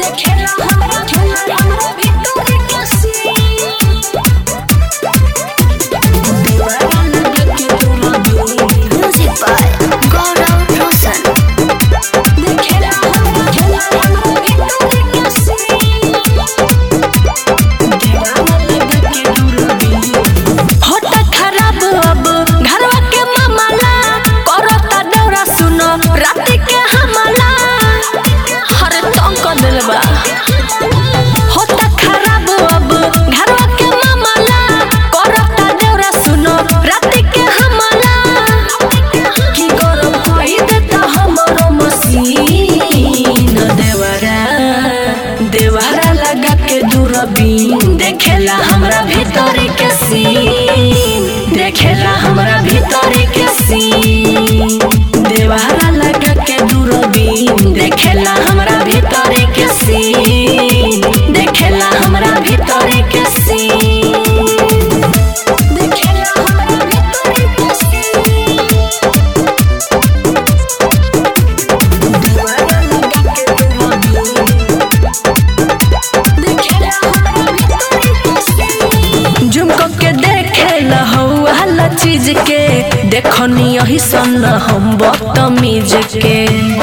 देखेला हमरा हमरा हमरा भीतर के सीन दीवाना लगा के दूरबीन Music by Gaurav Roshan. देखेला हमरा हमरा हमरा भीतर के सीन दीवाना लगा के दूरबीन होता खराब अब घरवा के मामला करता डोरा सुनो रात के हमला हर तंग कर दिल बा होता खराब अब घरवा के मामला करता डोरा सुनो रात के हमला की गरम कोई देता हमरो मसीन देवरा देवरा लगा के दूरबीन देखेला हमरा भीतर के सीन देखेला हमरा भीतर के सीन देवरा लगा के दूरबीन देखेला हमरा भीतर के सीन देखेला हमरा भीतर के सीन देखेला हमरा भीतर के सीन दीवाना लगा के दूरबीन देखेला हमरा भीतर के सीन झुमको के देखे हला चीज के देखनी यही सन हम बदतमीज के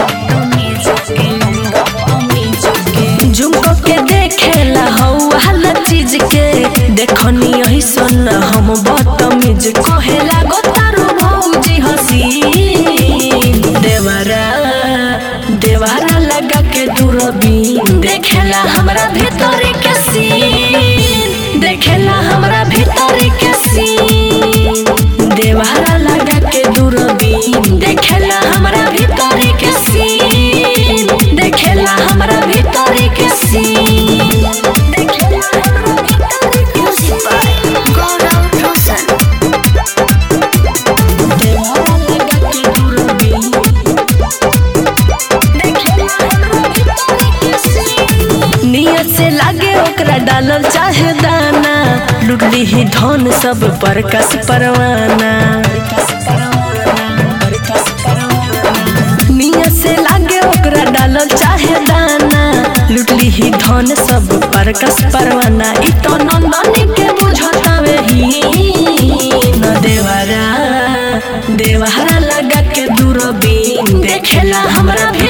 झुमको के देखे हला चीज के देखनी यही सन हम बदतमीज कहेला गोतारू भौजी हसी देवरा देवरा लगा के दूरबीन देखेला हमरा भीतर के सीन देखेला हमरा भीतर के सीन देवरा लगा के दूरबीन देखेला हमरा भीतर के सीन देखेला हमरा भीतर के सीन देखेला हमरा भीतर के Music by Gaurav Roshan. देवरा लगा के दूरबीन देखेला हमरा भीतर के सीन नियत से लागे ओकरा डालल चाहे दाना लुटली ही धन सब पर कस परवाना नियत से लागे ओकरा डालल चाहे दाना लुटली ही धन सब पर कस परवाना इ तो नंदन के बुझतावे ही न देवरा देवरा लगा के दूरबीन देखेला हमरा